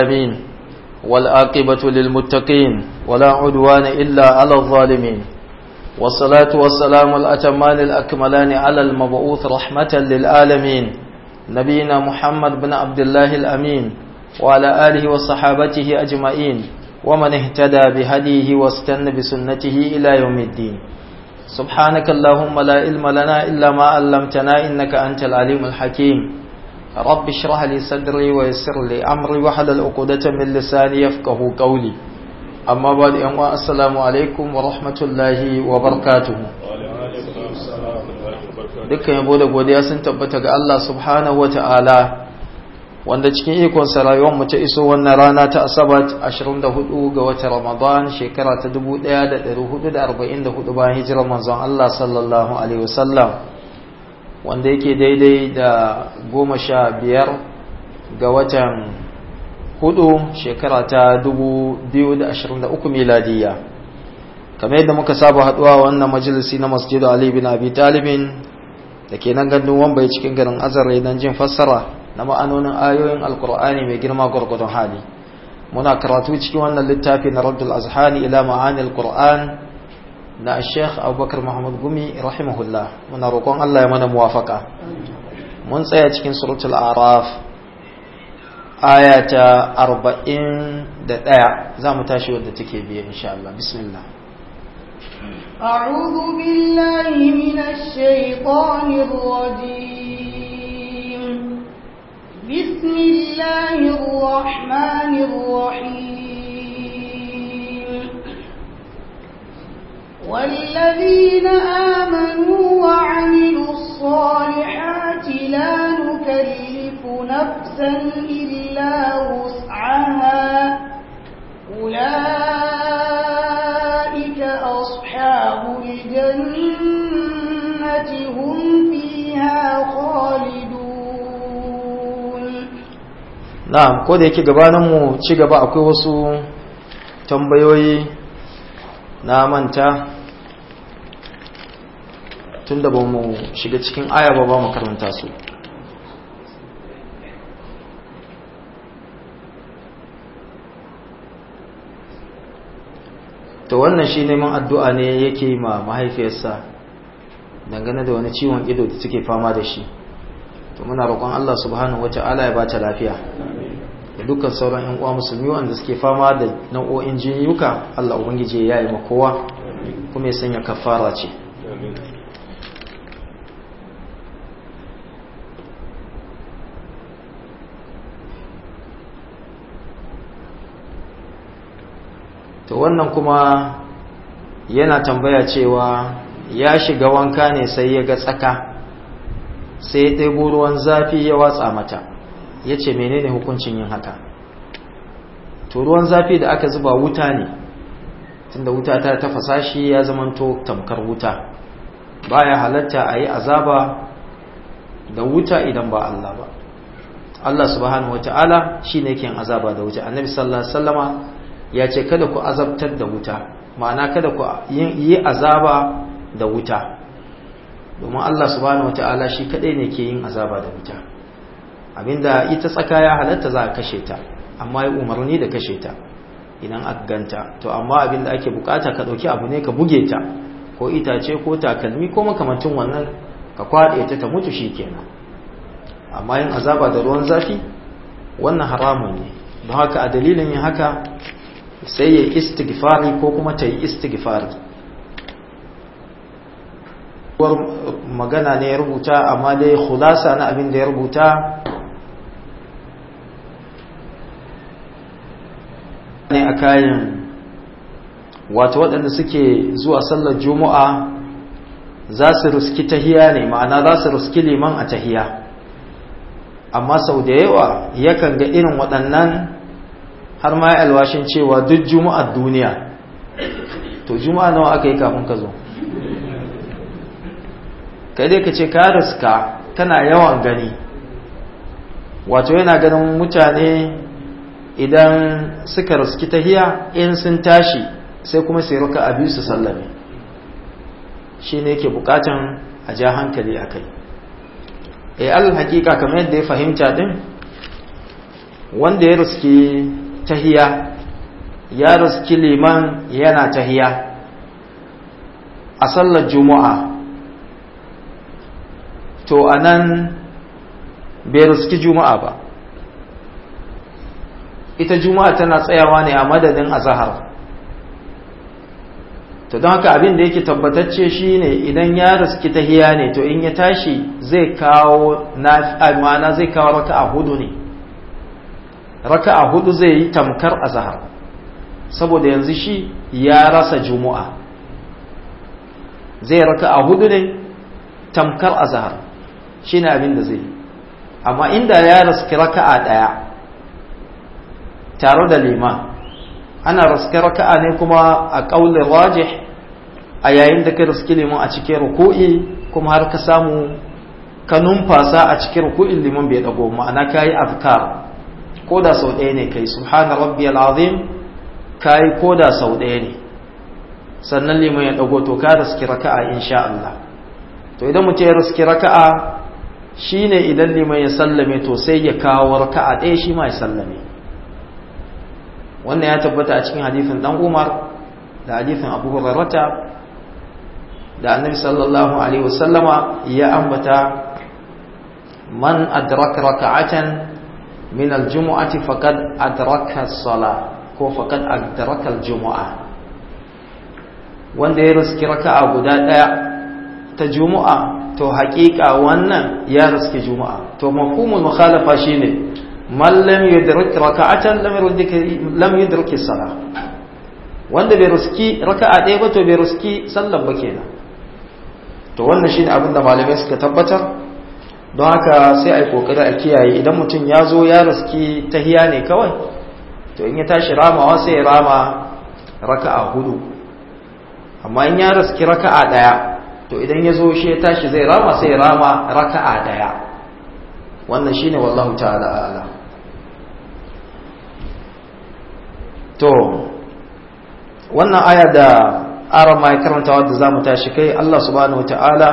العالمين والآقبة للمتقين ولا عدوان إلا على الظالمين والصلاة والسلام الأتمان الأكملان على المبعوث رحمة للعالمين نبينا محمد بن عبد الله الأمين وعلى آله وصحابته أجمعين ومن اهتدى بهديه واستنى بسنته إلى يوم الدين سبحانك اللهم لا علم لنا إلا ما علمتنا إنك أنت العليم الحكيم رب اشرح لي صدري ويسر لي أمري وحلل عقدة من لساني يفقه قولي أما بعد أن السلام عليكم ورحمة الله وبركاته dukkan yabo da godiya sun tabbata ga Allah subhanahu wa ta'ala wanda cikin ikonsa rayuwarmu ta iso wannan rana ta asabat 24 ga watan ramadan shekara ta 1444 bayan hijirar manzon Allah sallallahu alaihi wasallam wanda yake daidai da goma sha biyar ga watan hudu shekara ta 2023 miladiya kamar yadda muka saba haduwa wannan majalisi na masjidu Ali bin Abi Talibin da ke nan gandun wambai cikin garin azare don jin fassara na ma'anonin ayoyin alkur'ani mai girma gwargwadon hali muna karatu cikin wannan littafi na raddul azhani ila ma'anil qur'an na sheikh abubakar muhammad gumi rahimahullah muna roƙon allah ya mana muwafaka mun tsaya cikin suratul araf aya ta arba'in da ɗaya za mu tashi wadda take biye insha Allah bismillah أعوذ بالله من الشيطان الرجيم بسم الله الرحمن الرحيم والذين آمنوا وعملوا الصالحات لا نكلف نفسا إلا وسعها أولئك أصحاب الجنة هم فيها خالدون na'am ko da yake gabanin mu ci gaba akwai wasu tambayoyi na manta tunda ba mu shiga cikin aya ba ba mu karanta su to wannan shi neman addu'a ne yake ma mahaifiyarsa dangane da wani ciwon ido da take fama da shi to muna roƙon Allah subhanahu wata'ala ya bata lafiya da dukkan sauran ƴan uwa musulmi wanda suke fama da nau'o'in jinyuka Allah ubangiji ya yi ma kowa kuma ya sanya kafara ce to wannan kuma yana tambaya cewa ya shiga wanka ne sai ya ga tsaka sai ya ɗebo ruwan zafi ya watsa mata ya ce menene hukuncin yin haka to ruwan zafi da aka zuba wuta ne tunda wuta ta tafasa shi ya zamanto tamkar wuta baya halatta a yi azaba da wuta idan ba Allah ba Allah subhanahu wata'ala shi ne ke azaba da wuta annabi sallallahu alaihi wasallama ya ce kada ku azabtar da wuta ma'ana kada ku yi azaba da wuta domin Allah subhanahu wata'ala shi kadai ne ke yin azaba da wuta abinda ita tsaka ya halatta za a kashe ta amma ya umarni da kashe ta idan aka ganta to amma abinda ake bukata ka dauki abu ne ka buge ta ko itace ko takalmi ko makamantin wannan ka kwaɗe ta ta mutu shikenan amma yin azaba da ruwan zafi wannan haramun ne don haka a dalilin yin haka sai ya istighfari ko kuma ta yi istighfari magana ne ya rubuta amma dai khulasa na abin da ya rubuta ne a kayan wato waɗanda suke zuwa sallar juma'a za su ruski tahiya ne ma'ana za su ruski liman a tahiya amma sau da yawa yakan ga irin waɗannan har ma ya alwashin cewa duk juma'ar duniya to juma'a nawa aka yi kafin ka zo kai dai ka ce ka riska kana yawan gani wato yana ganin mutane idan suka riski tahiya in sun tashi sai kuma sai ruka a biyu su sallame shi ne ke bukatan a ja hankali a kai e alal hakika kamar yadda ya fahimta din wanda ya riski tahiya ya riski liman yana tahiya a sallar juma'a to a nan bai riski juma'a ba ita juma'a tana tsayawa ne a madadin azahar to don haka abin da yake tabbatacce shine idan ya riski tahiya ne to in ya tashi zai kawo ma'ana zai kawo raka'a hudu ne raka'a hudu zai yi tamkar azahar saboda yanzu shi ya rasa juma'a zai raka'a hudu ne tamkar azahar shine abin da zai yi amma inda ya riski raka'a daya tare da liman ana riski raka'a ne kuma a ƙaunin rajih a yayin da ka riski liman a cikin ruku'i kuma har ka samu ka numfasa a cikin ruku'in liman bai dago ma'ana ka yi afkar ko da sau ɗaya ne kai subhana rabbiyal azim ka yi ko da sau ɗaya ne sannan liman ya dago to ka riski raka'a insha Allah to idan mutum ya riski raka'a shine idan liman ya sallame to sai ya kawo raka'a ɗaya shi ma ya sallame wannan ya tabbata a cikin hadithin dan Umar da hadithin Abu Hurairah da Annabi sallallahu alaihi wasallama ya ambata man adraka raka'atan min al-jumu'ati faqad adraka as-salah ko faqad adraka al-jumu'a wanda ya riski raka'a guda daya ta jumu'a to haƙiƙa wannan ya riski juma'a to mafhumul mukhalafa shine man lam yudrik raka'atan lam yudrik lam yudrik salah wanda bai riski raka'a ɗaya ba to bai riski sallar ba kenan to wannan shine abin da malamai suka tabbatar don haka sai ai kokari a kiyaye idan mutum ya zo ya riski tahiya ne kawai to in ya tashi ramawa sai ya rama raka'a hudu amma in ya riski raka'a ɗaya to idan ya zo shi ya tashi zai rama sai ya rama raka'a ɗaya wannan shine wallahu ta'ala a'lam to wannan aya da aron ma ya karanta wadda za mu tashi kai Allah subhanahu wa ta'ala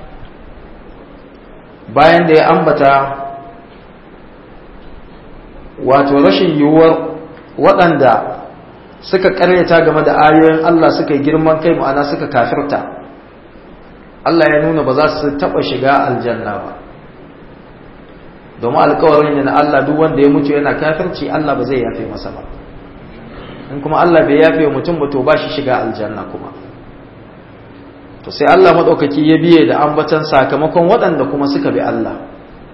bayan da ya ambata wato rashin yiwuwar waɗanda suka karyata game da ayoyin Allah suka yi girman kai ma'ana suka kafirta Allah ya nuna ba za su taɓa shiga aljanna ba domin alkawarin ne na Allah duk wanda ya mutu yana kafirci Allah ba zai yafe masa ba in kuma Allah bai yafe mutum ba to ba shi shiga aljanna kuma to sai Allah maɗaukaki ya biye da ambatan sakamakon waɗanda kuma suka bi Allah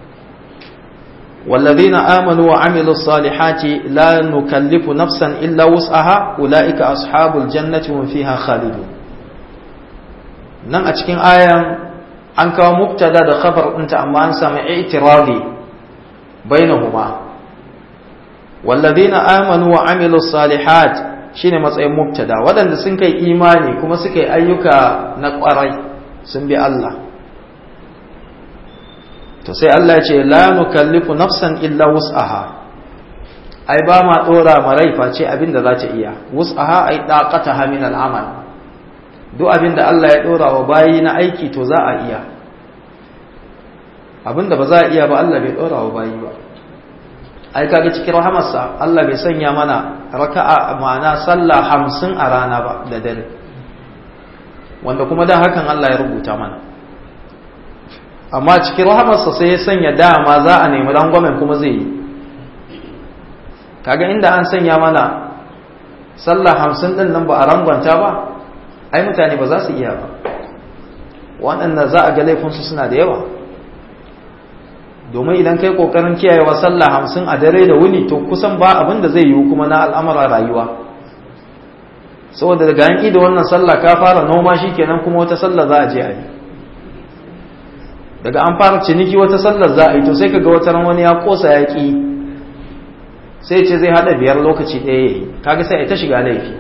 والذين آمنوا وعملوا الصالحات لا نكلف نفسا إلا وسعها أولئك أصحاب الجنة هم فيها خالدون nan a cikin ayan an kawo mubtada da khabar ɗinta amma an samu i'tirabi bainahuma والذين آمنوا وعملوا الصالحات shine matsayin mubtada waɗanda sun kai imani kuma suka yi ayyuka na ƙwarai sun bi Allah to sai Allah ya ce la nukallifu nafsan illa wus'aha ai ba ma dora ma rai face abin da za ta iya wus'aha ai daqataha min al'amal duk abin da Allah ya dora wa bayi na aiki to za a iya abin da ba za a iya ba Allah bai dora wa bayi ba ai kaga cikin rahamarsa Allah bai sanya mana raka'a ma'ana sallah hamsin a rana ba da dare wanda kuma da hakan Allah ya rubuta mana amma cikin rahamarsa sai ya sanya dama za a nemi rangwamen kuma zai yi kaga inda an sanya mana sallah hamsin din nan ba a rangwanta ba ai mutane ba za su iya ba waɗanda za a ga laifinsu suna da yawa domin idan kai kokarin kiyayewa sallah hamsin a dare da wuni to kusan ba abin da zai yiwu kuma na al'amura rayuwa saboda daga yanki da wannan sallah ka fara noma shi kenan kuma wata sallah za a je a yi daga an fara ciniki wata sallar za a yi to sai kaga wata ran wani ya kosa ya ki sai ce zai hada biyar lokaci ɗaya ya yi kaga sai a ta shiga laifi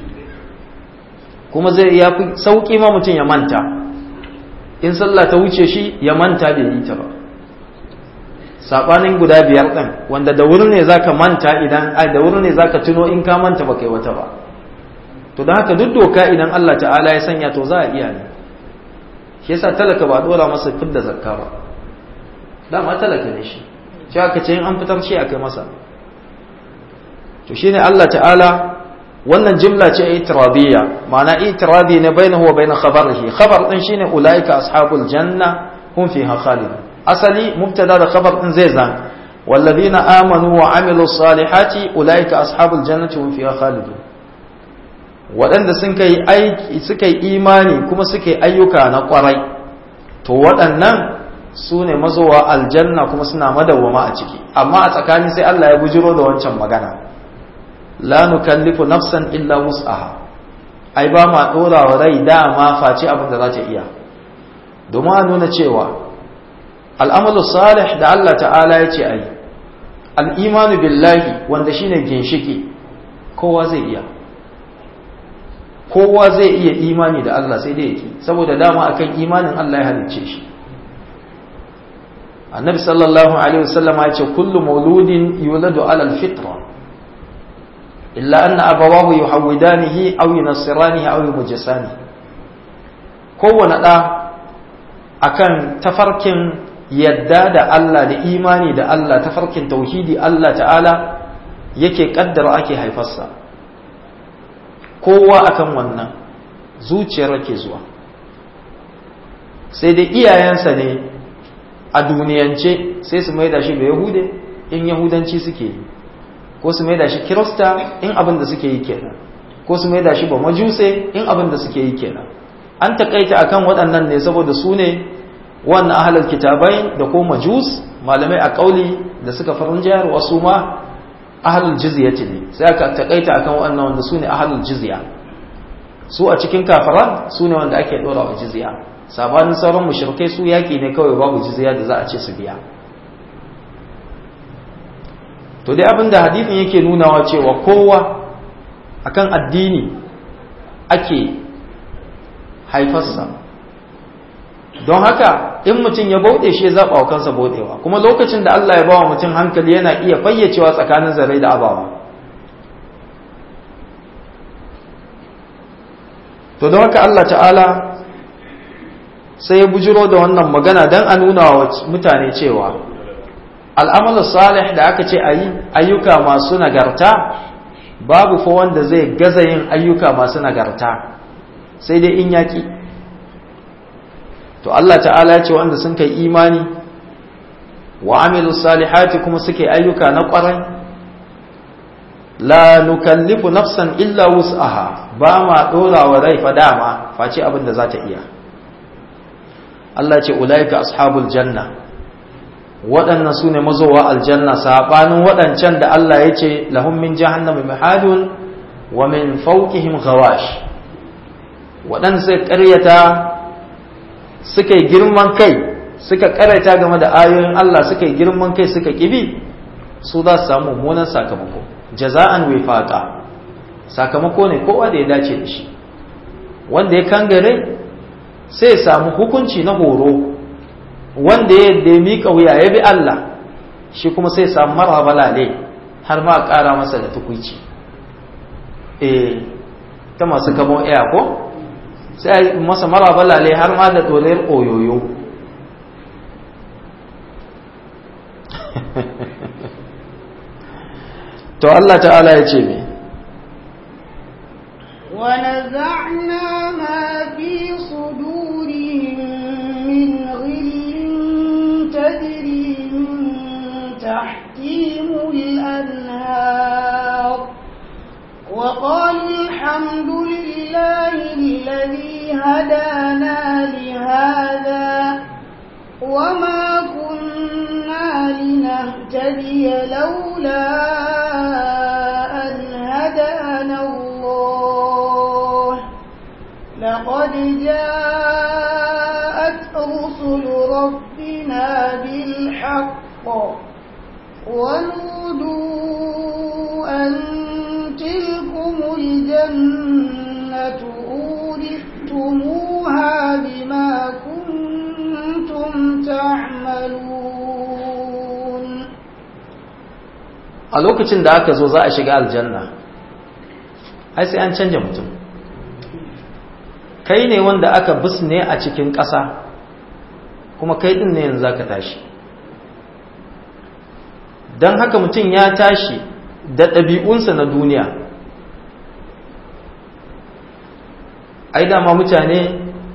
kuma zai ya fi sauƙi ma mutum ya manta in sallah ta wuce shi ya manta bai yi ta ba sabanin guda biyar ɗin wanda da wuri ne zaka manta idan ai da wuri ne zaka tuno in ka manta ba kai wata ba to don haka duk doka idan Allah ta'ala ya sanya to za a iya ne shi yasa talaka ba dora masa fidda zakka ba dama talaka ne shi shi aka ce in an fitar shi a kai masa to shine Allah ta'ala wannan jimla ce itiradiyya ma'ana itiradi ne bainahu wa bain khabarihi khabar din shine ulaika ashabul janna hum fiha khalidun asali mubtada da khabar din zai zan والذين آمنوا وعملوا الصالحات أولئك أصحاب الجنة هم فيها خالدون waɗanda sun kai aiki suka yi imani kuma suka yi ayyuka na ƙwarai to waɗannan su ne mazowa aljanna kuma suna madawwama a ciki amma a tsakani sai Allah ya bujiro da wancan magana la nukallifu nafsan illa wus'aha ai ba ma ɗora wa rai dama face abin da za ta iya domin a nuna cewa al'amalu salih da Allah ta'ala ya ce ai al'imanu billahi wanda shine ginshiki kowa zai iya kowa zai iya imani da Allah sai dai yake saboda dama akan imanin Allah ya halicce shi annabi sallallahu alaihi wasallam ya ce kullu mauludin yuladu ala alfitra illa anna abawahu yuhawidanihi aw yunassiranihi aw yumajjisanihi kowane da akan tafarkin yadda da Allah da imani da Allah tafarkin tauhidi Allah ta'ala yake kaddara ake haifarsa kowa akan wannan zuciyar ke zuwa sai dai iyayensa ne a duniyance sai su maida shi ga yahude in yahudanci suke yi ko su maida shi kirista in abin da suke yi kenan ko su maida shi ba majuse in abin da suke yi kenan an takaita akan waɗannan ne saboda su ne wannan ahalar kitabai da ko majus malamai a kauli da suka farin jihar wasu ma ahalul jizyati ne sai aka takaita akan wannan wanda su ne ahalul jizya su a cikin kafaran su ne wanda ake dora wa jizya sabanin sauran mushrikai su yaki ne kawai babu jizya da za a ce su biya to dai abinda hadithin yake nunawa cewa kowa akan addini ake haifarsa don haka in mutum ya bauɗe shi ya zaɓa wa kansa bauɗewa kuma lokacin da Allah ya bawa mutum hankali yana iya fayyacewa tsakanin zarai da abawa to don haka Allah ta'ala sai ya bujiro da wannan magana don a nuna wa mutane cewa al'amalin salih da aka ce a yi ayyuka masu nagarta babu fa wanda zai gaza yin ayyuka masu nagarta sai dai in yaƙi to Allah ta'ala ya ce wanda sun kai imani wa amilu salihati kuma suke ayyuka na ƙwarai la nukallifu nafsan illa wus'aha ba ma dora wa rai fa dama face abin da za ta iya Allah ce ulaika ashabul janna waɗannan su ne mazowa aljanna saɓanin waɗancan da Allah ya ce lahum min jahannama mihadun wa min fawqihim ghawash waɗanda sai ƙaryata suka yi girman kai suka karanta game da ayoyin Allah suka yi girman kai suka kibi su za su samu mummunan sakamako jaza'an wifaqa sakamako ne kowa da ya dace da shi wanda ya kangare sai ya samu hukunci na horo wanda ya da mika wuya ya bi Allah shi kuma sai ya samu marwa balale har ma a ƙara masa da tukuici eh ta masu kamo iya ko sai masa mara balale har ma da tsolayar oyoyo to Allah ta'ala ya ce me ونزعنا ما في صدورهم من غل تجري من تحتهم الأنهار وقالوا الحمد لله الذي هدانا لهذا وما كنا لنهتدي لولا أن هدانا الله لقد جاءت رسل ربنا بالحق ونودوا أن تلكم الجنة أورثتموها بما كنتم تعملون a lokacin da aka zo za a shiga aljanna ai sai an canja mutum kai ne wanda aka bisne a cikin ƙasa kuma kai din ne yanzu ka tashi don haka mutum ya tashi da ɗabi'unsa na duniya ai dama mutane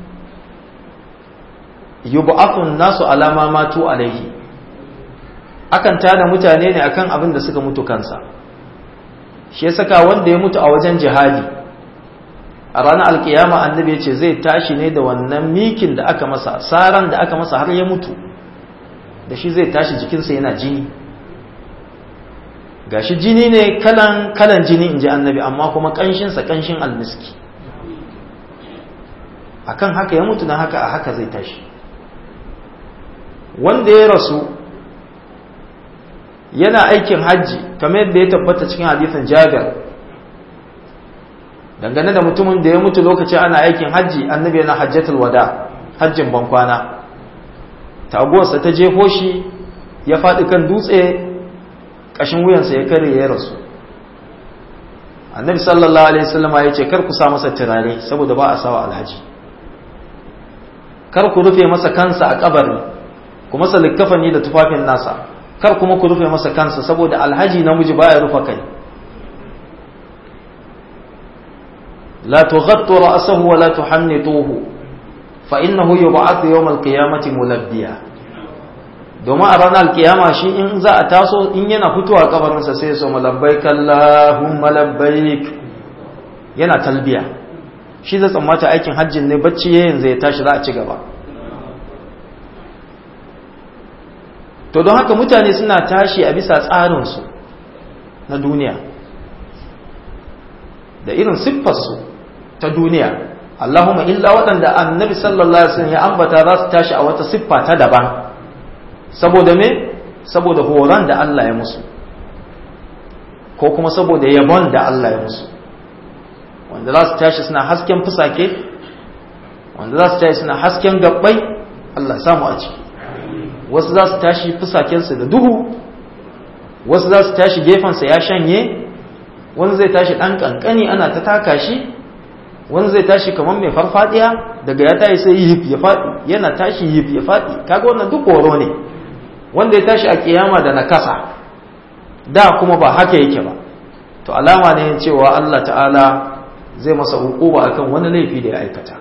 yub'athun nasu alama matu alaihi akan tada mutane ne akan abin da suka mutu kansa shi ya saka wanda ya mutu a wajen jihadi a ranar alkiyama annabi ya ce zai tashi ne da wannan mikin da aka masa saran da aka masa har ya mutu da shi zai tashi jikinsa yana jini gashi jini ne kalan kalan jini in ji annabi amma kuma kanshinsa kanshin almiski akan haka ya mutu na haka a haka zai tashi wanda ya rasu yana aikin hajji kamar yadda ya tabbata cikin hadisin jabir dangane da mutumin da ya mutu lokacin ana aikin hajji annabi yana hajjatul wada hajjin bankwana taguwarsa ta jefo shi ya faɗi kan dutse ƙashin wuyansa ya kare ya rasu annabi sallallahu alaihi wasallam ya ce kar ku sa masa turare saboda ba a sawa alhaji kar ku rufe masa kansa a kabari ku masa likkafani da tufafin nasa kar kuma ku rufe masa kansa saboda alhaji namiji baya rufa kai la tughattu ra'sahu wa la tuhannituhu fa innahu yub'athu yawm al-qiyamati mulabbiya domin a ranar alkiyama shi in za a taso in yana fitowa kabarinsa sai ya so malabbaik Allahumma labbaik yana talbiya shi zai tsammata aikin hajjin ne bacci yayin zai tashi za a ci gaba to don haka mutane suna tashi a bisa tsarinsu na duniya da irin siffarsu ta duniya Allahumma illa waɗanda annabi sallallahu alaihi wasallam ya ambata za su tashi a wata siffa ta daban saboda me saboda horon da Allah ya musu ko kuma saboda yabon da Allah ya musu wanda za su tashi suna hasken fusake wanda za su tashi suna hasken gabbai Allah samu a ciki wasu za su tashi fusakensu da duhu wasu za su tashi gefensa ya shanye wani zai tashi ɗan ƙanƙani ana ta taka shi wani zai tashi kamar mai farfadiya daga ya tashi sai yif ya faɗi yana tashi yif ya faɗi kaga wannan duk horo ne wanda ya tashi a kiyama da nakasa da kuma ba haka yake ba to alama ne cewa Allah ta'ala zai masa hukuba akan wani laifi da ya aikata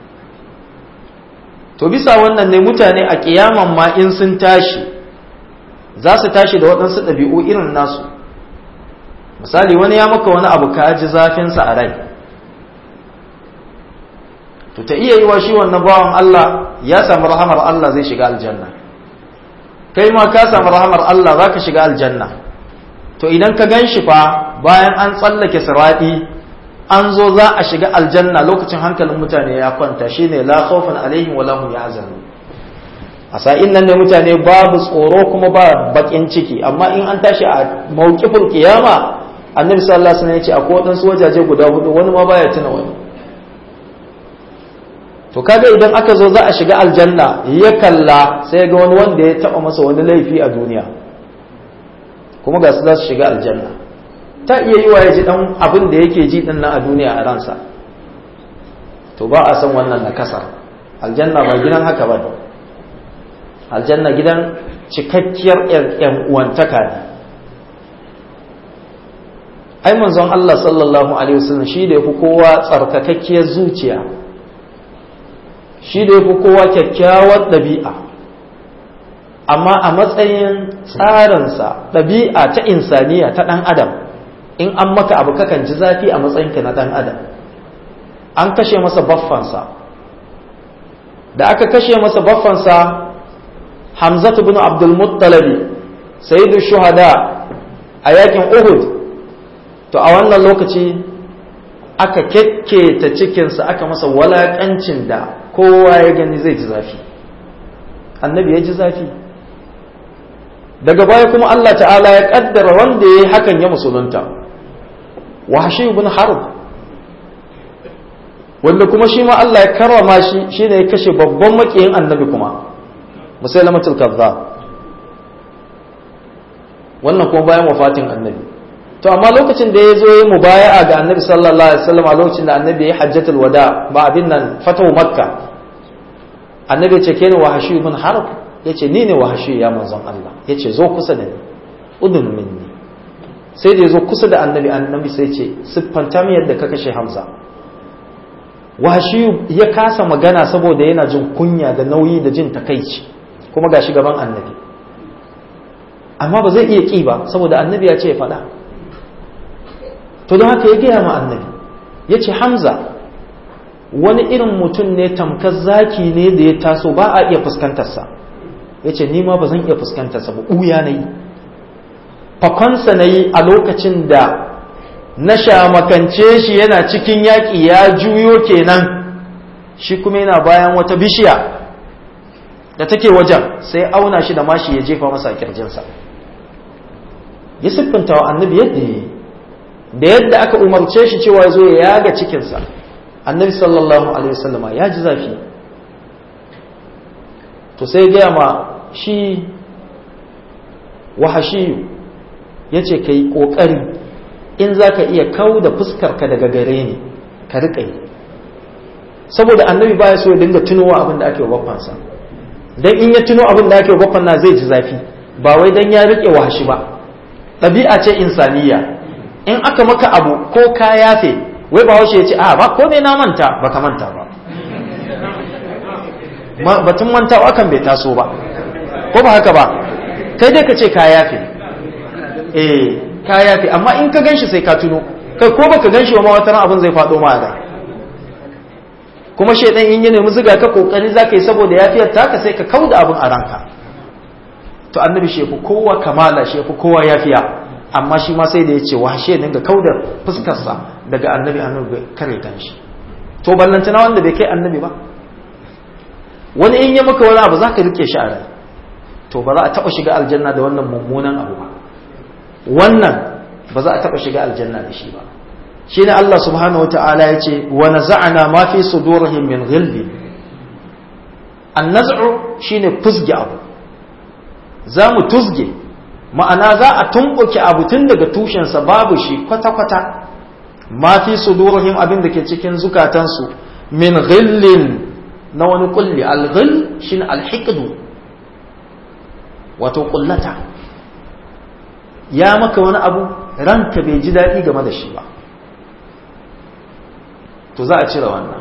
to bisa wannan ne mutane a kiyaman ma in sun tashi za su tashi da waɗansu ɗabi'u irin nasu misali wani ya maka wani abu ka ji zafinsa a rai to ta iya yi wa shi wannan bawan Allah ya samu rahamar Allah zai shiga aljanna kai ma ka samu rahamar Allah za ka shiga aljanna to idan ka gan shi fa bayan an tsallake siraɗi an zo za a shiga aljanna lokacin hankalin mutane ya kwanta shine la khawfan alaihim wala hum yahzanun a sa'in nan ne mutane babu tsoro kuma ba bakin ciki amma in an tashi a mawqifin kiyama annabi sallallahu alaihi wasallam ya ce akwai wadansu wajaje guda hudu wani ma baya tuna wani to kaga idan aka zo za a shiga aljanna ya kalla sai ga wani wanda ya taba masa wani laifi a duniya kuma ga su za su shiga aljanna ta iya yi wa ya ji dan abin da yake ji din nan a duniya a ransa to ba a san wannan na kasar aljanna ba gidan haka ba ne aljanna gidan cikakkiyar yan uwantaka ne ai manzon Allah sallallahu alaihi wasallam shi da yafi kowa tsarkakakkiyar zuciya shi da yafi kowa kyakkyawar ɗabi'a amma a matsayin tsarinsa ɗabi'a ta insaniya ta ɗan adam in an maka abu kakan ji zafi a matsayinka na ɗan adam an kashe masa baffansa da aka kashe masa baffansa hamzatu bin abdul muttalabi sayyidu shuhada a yakin uhud to a wannan lokaci aka kekketa cikinsa aka masa walakancin da kowa ya gani zai ji zafi annabi ya ji zafi daga baya kuma Allah ta'ala ya kaddara wanda ya yi hakan ya musulunta wahashi ibn harb wanda kuma shi ma Allah ya karrama shi shine ya kashe babban makiyin annabi kuma musailamatul kazzab wannan kuma bayan wafatin annabi to amma lokacin da ya zo ya mubaya'a ga annabi sallallahu alaihi wasallam a lokacin da annabi ya hajjatul wada ba abin nan fatahu makka annabi ya ce ke ne wahashi ibn harb ya ce ni ne wahashi ya manzon Allah ya ce zo kusa da ni udun minni sai da ya zo kusa da annabi annabi sai ce siffanta mu yadda ka kashe hamza washi ya kasa magana saboda yana jin kunya da nauyi da jin takaici kuma ga gaban annabi amma ba zai iya ƙi ba saboda annabi ya ce ya faɗa to don haka ya gaya ma annabi ya ce hamza wani irin mutum ne tamkar zaki ne da ya taso ba a iya fuskantarsa ya ce nima ba zan iya fuskantarsa ba ɓuya na yi fakonsa na yi a lokacin da na shamakance shi yana cikin yaƙi ya juyo kenan shi kuma yana bayan wata bishiya da take wajen sai auna shi da mashi ya jefa masa kirjinsa ya siffanta wa annabi yadda ya yi da yadda aka umarce shi cewa ya zo ya yaga cikinsa annabi sallallahu alaihi wasallama ya ji zafi to sai gaya ma shi wahashiyu ya ce ka yi ƙoƙari in za ka iya kau da fuskarka daga gare ni ka riƙa yi saboda annabi baya so ya dinga tunowa abin da ake wa baffansa dan in ya tuno abin da ake wa baffan na zai ji zafi ba wai dan ya riƙe wahashi ba ɗabi'a ce insaniya in aka maka abu ko ka yafe wai ba washe ya ce a ba ko ne na manta ba ka manta ba batun mantawa kan bai taso ba ko ba haka ba kai dai ka ce ka yafe eh ka yafe amma in ka ganshi sai ka tuno kai ko baka ganshi ba ma wata ran abin zai faɗo ma da kuma shedan in ya nemi zuga ka kokari zaka yi saboda yafiyar taka sai ka kauda abin a ranka to annabi shi fi kowa kamala shi fi kowa yafiya amma shi ma sai da ya ce washe dinga kauda fuskarsa daga annabi annabi kare kanshi to ballantana wanda bai kai annabi ba wani in ya maka wani abu zaka rike shi a rai to ba za a taba shiga aljanna da wannan mummunan abu ba wannan ba za a taba shiga aljanna da shi ba shine Allah subhanahu wataala ya ce wa naza'na ma fi sudurihim min ghilli an-naz'u shine fusge abu za mu tuzge ma'ana za a tumɓuke abu tun daga tushensa babu shi kwata-kwata ma fi sudurihim abin da ke cikin zukatansu min ghillin na wani kulli al-ghill shine al-hiqdu wato kullata ya maka wani abu ranka bai ji daɗi game da shi ba to za a cire wannan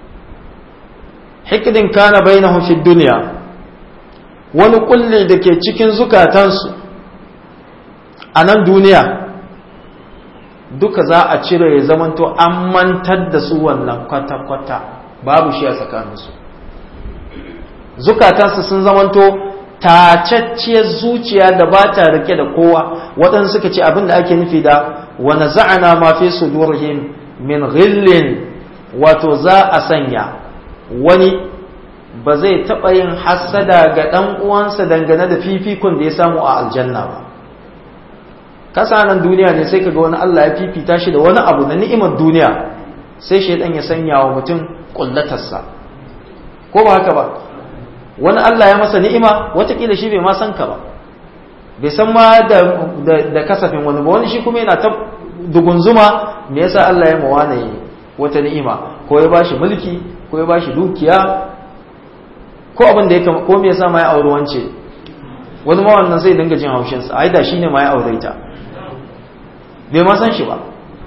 hikdin kana bainahum fi dunya wani kulli da ke cikin zukatansu a nan duniya duka za a cire ya zamanto an mantar da su wannan kwata-kwata babu shi a tsakaninsu zukatansu sun zamanto tacacciyar zuciya da ba ta rike da kowa waɗansu suka ce abin da ake nufi da wani za'ana ma fi sudurhim min ghillin wato za a sanya wani ba zai taɓa yin hassada ga ɗan uwansa dangane da fifikon da ya samu a aljanna ba kasa nan duniya ne sai kaga wani Allah ya fifita shi da wani abu na ni'imar duniya sai shaidan ya sanya wa mutum kullatarsa ko ba haka ba wani Allah ya masa ni'ima watakila shi bai ma san ka ba bai san ma da, da, kasafin wani ba wani shi kuma yana ta dugunzuma me yasa Allah ya mawana wata ni'ima ko ya bashi mulki ko ya bashi dukiya ko abin da ya kama ko me yasa ma ya auri wance wani ma wannan zai dinga jin haushin sa ai da shine ma ya aure ta bai ma san shi ba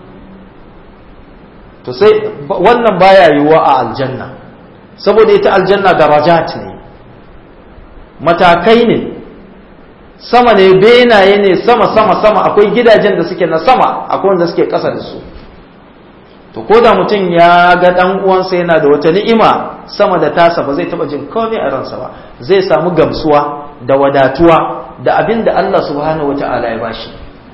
to sai wannan baya yiwuwa a aljanna saboda ita aljanna darajat ne matakai ne sama ne benaye ne sama sama sama akwai gidajen da suke na sama akwai wanda suke ƙasa da su to ko da mutum ya ga dan uwansa yana da wata ni'ima sama da tasa ba zai taba jin komai a ransa ba zai samu gamsuwa da wadatuwa da abin da Allah subhanahu wata'ala ya bashi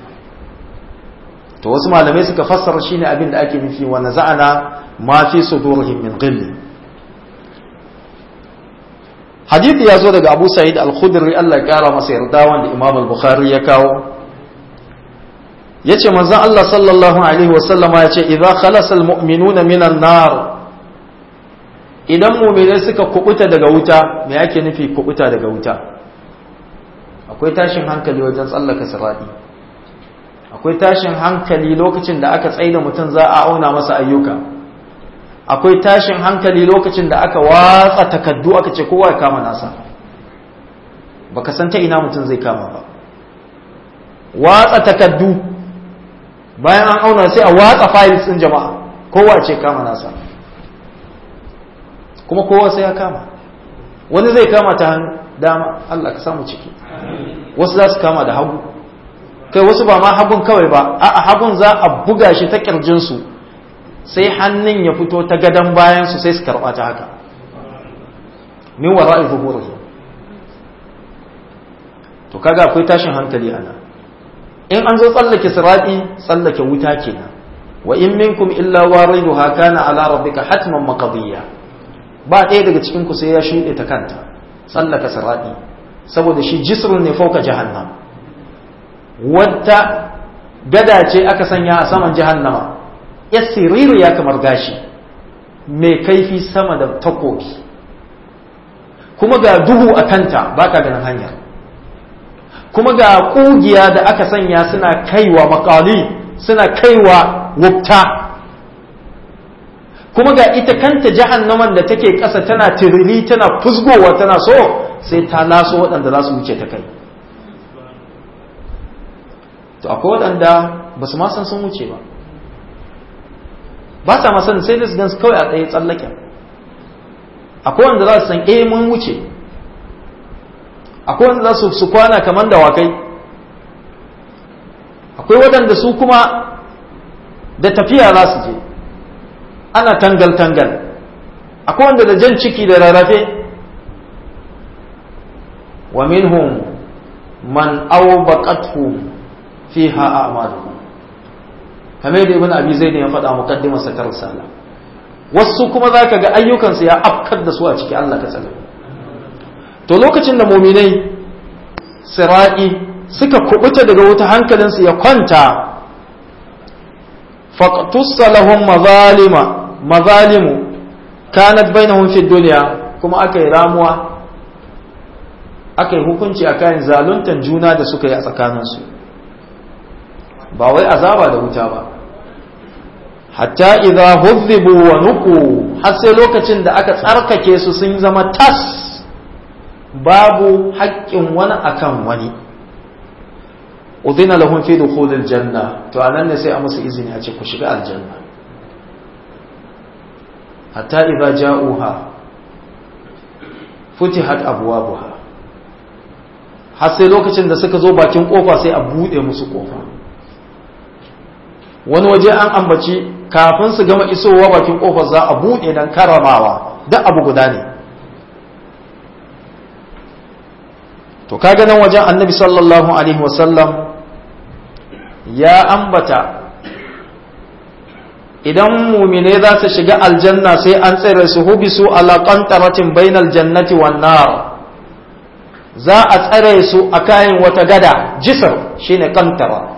to wasu malamai suka fassara shine abin da ake nufi wa naza'ana ma fi sudurihim min ghill hadisi ya zo daga Abu Sa'id al-Khudri Allah ya kara masa yarda wanda Imam al-Bukhari ya kawo yace manzon Allah sallallahu alaihi wasallama yace idza khalasa almu'minuna minan nar idan mu'minai suka kubuta daga wuta me yake nufi kubuta daga wuta akwai tashin hankali wajen tsallaka sirati akwai tashin hankali lokacin da aka tsaida mutum za a auna masa ayyuka akwai tashin hankali lokacin da aka watsa takaddu aka ce kowa ya kama nasa baka san ta ina mutum zai kama ba watsa takaddu bayan an auna sai a watsa files din jama'a kowa ce kama nasa kuma kowa sai ya kama wani zai kama ta dama Allah ka samu ciki wasu za su kama da hagu kai wasu ba ma hagun kawai ba a hagun za a buga shi ta kirjinsu sai hannun ya fito ta gadon bayansu sai su karɓa ta haka min wara'i zuhurihi to kaga akwai tashin hankali ana in an zo tsallake sirati tsallake wuta kenan wa in minkum illa wariduha kana ala rabbika hatman maqdiya ba ɗaya daga cikin ku sai ya shuɗe ta kanta tsallaka sirati saboda shi jisrun ne fauka jahannam wata gada ce aka sanya a saman jahannama ya siriru ya kamar gashi mai kaifi sama da takobi kuma ga duhu a kanta baka ganin hanyar kuma ga kugiya da aka sanya suna kaiwa makali suna kaiwa wukta kuma ga ita kanta jahannaman da take ƙasa tana tiriri tana fusgowa tana so sai ta laso waɗanda za su wuce ta kai to akwai waɗanda ba su ma san sun wuce ba ba sa ma sanin sai da su gan kawai a tsaye tsallaken akwai wanda za su san eh mun wuce akwai wanda za su kwana kamar dawakai akwai waɗanda su kuma da tafiya za su je ana tangal-tangal akwai wanda da jan ciki da rarrafe wa minhum man awbaqathu fiha a'maluhum kamar da ibn abi zaid ya faɗa muqaddimar sa ta risala wasu kuma zaka ga ayyukansu ya afkar da su a ciki Allah ka tsare to lokacin da muminai sira'i suka kubuta daga wuta hankalinsu ya kwanta faqtussa lahum mazalima mazalimu kanat bainahum fi dunya kuma aka yi ramuwa aka yi hukunci a kayan zaluntan juna da suka yi a tsakaninsu ba wai azaba da wuta ba hatta idza huzzibu wa nuku har sai lokacin da aka tsarkake su sun zama tas babu haƙƙin wani akan wani udina lahum fi dukhulil janna to anan ne sai a musu izini a ce ku shiga aljanna hatta idza ja'uha futihat abwabuha har sai lokacin da suka zo bakin kofa sai a bude musu kofa wani waje an ambaci kafin su gama isowa bakin kofar za a bude dan karamawa duk abu guda ne to kaga nan wajen annabi sallallahu alaihi wasallam ya ambata idan mumine za su shiga aljanna sai an tsere su hubisu ala qantaratin bainal jannati wan nar za a tsare su a kayan wata gada jisr shine kantara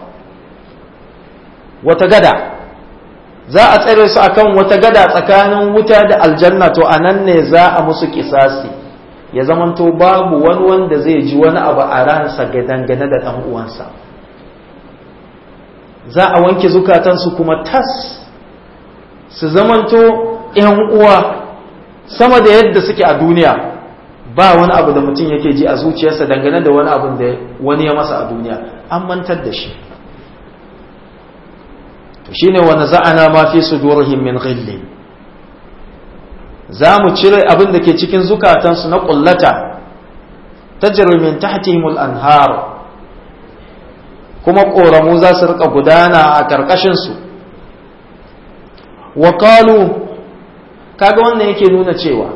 wata gada za a tsare su akan wata gada tsakanin wuta da aljanna to anan ne za a musu kisasi ya zamanto babu wani wanda zai ji wani abu a ransa ga dangane da ɗan uwansa za a wanke zukatansu kuma tas su zamanto ‘yan uwa sama da yadda suke a duniya ba wani abu da mutum yake ji a zuciyarsa dangane da wani abin da wani ya masa a duniya an mantar da shi to shine wani za'ana ma fi sudurihim min ghillin za mu cire abin da ke cikin zukatansu na ƙullata ta min tahtihimul anhar kuma ƙoramu za su rika gudana a ƙarƙashinsu wa qalu kaga wannan yake nuna cewa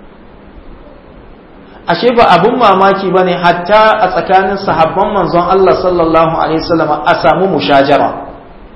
ashe ba abin mamaki ba ne hatta a tsakanin sahabban manzon Allah sallallahu alaihi wasallam a samu mushajara